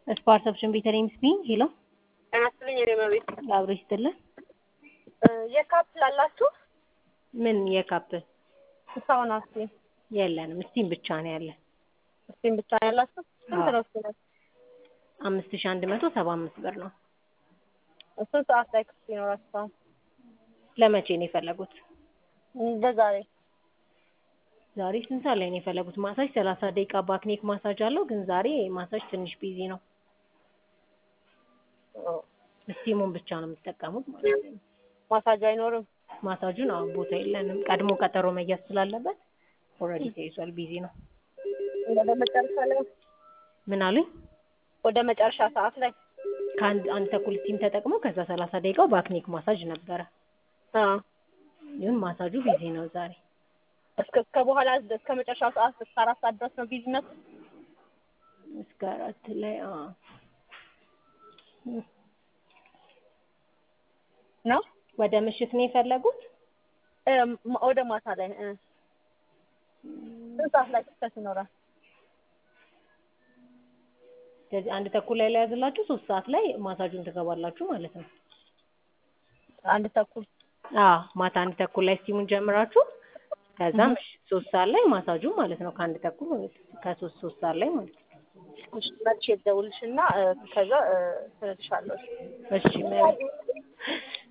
ስፓርሰፕሽን ቤተልሔም ስፒኝ ሄሎ ጤና ይስጥልኝ የኔ መቤት አብሮ ይስጥልን። የካፕ ላላችሁ ምን የካፕ እስካሁን አስ የለንም። ስቲም ብቻ ነው ያለን። እስቲም ብቻ ነው ያላችሁ ስንት አዎ። ነው እስቲ አምስት ሺ አንድ መቶ ሰባ አምስት ብር ነው። ስንት ሰዓት ላይ ክፍት ይኖራችኋል ለመቼ ነው የፈለጉት? በዛሬ ዛሬ ስንት ሰዓት ላይ ነው የፈለጉት? ማሳጅ ሰላሳ ደቂቃ ባክኔክ ማሳጅ አለው፣ ግን ዛሬ ማሳጅ ትንሽ ቢዚ ነው። ስቲሙን ብቻ ነው የምትጠቀሙት ማለት ነው። ማሳጅ አይኖርም ማሳጁን አሁን ቦታ የለንም። ቀድሞ ቀጠሮ መያዝ ስላለበት ኦልሬዲ ተይዟል፣ ቢዚ ነው። ወደ መጨረሻ ላይ ምን አሉኝ? ወደ መጨረሻ ሰዓት ላይ ከአንድ አንድ ተኩል ስቲም ተጠቅመው ከዛ ሰላሳ ደቂቃው ባክኔክ ማሳጅ ነበረ፣ አ ግን ማሳጁ ቢዚ ነው ዛሬ። እስከ እስከ በኋላ እስከ መጨረሻው ሰዓት እስከ አራት ሰዓት ድረስ ነው ቢዝነስ እስከ አራት ላይ አዎ። ነው ወደ ምሽት ነው የፈለጉት? እ ማ- ወደ ማታ ላይ እ ስንት ሰዓት ላይ ክፍተት ይኖራል? ስለዚህ አንድ ተኩል ላይ ለያዝላችሁ ሶስት ሰዓት ላይ ማሳጁን ትገባላችሁ ማለት ነው። አንድ ተኩል አዎ ማታ አንድ ተኩል ላይ ስቲሙን ጀምራችሁ ከዛ ምሽት ሶስት ሰዓት ላይ ማሳጁ ማለት ነው። ከአንድ ተኩል ከሶስት ሶስት ሰዓት ላይ ማለት ነው። እሺ፣ መልሼ ልደውልልሽና እ ከዛ እ ትነግርሻለሁ። እሺ መቤት